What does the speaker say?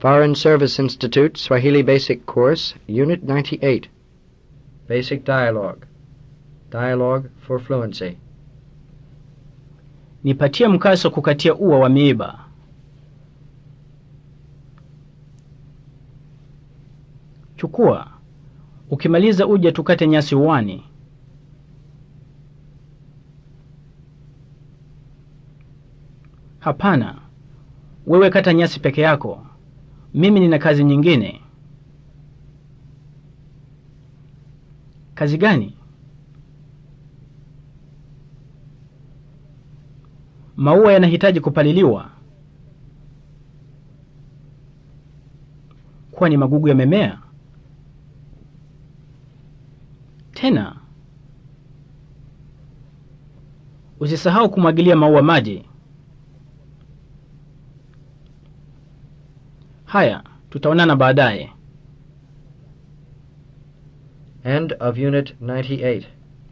Foreign Service Institute Swahili Basic Course, Unit 98. Basic Dialogue. Dialogue for Fluency. Nipatie mkaso kukatia ua wa miiba. Chukua. Ukimaliza uje tukate nyasi uwani. Hapana. Wewe kata nyasi peke yako. Mimi nina kazi nyingine. Kazi gani? Maua yanahitaji kupaliliwa. Kwani magugu yamemea? Tena usisahau kumwagilia maua maji. Haya, tutaonana baadaye. End of Unit 98.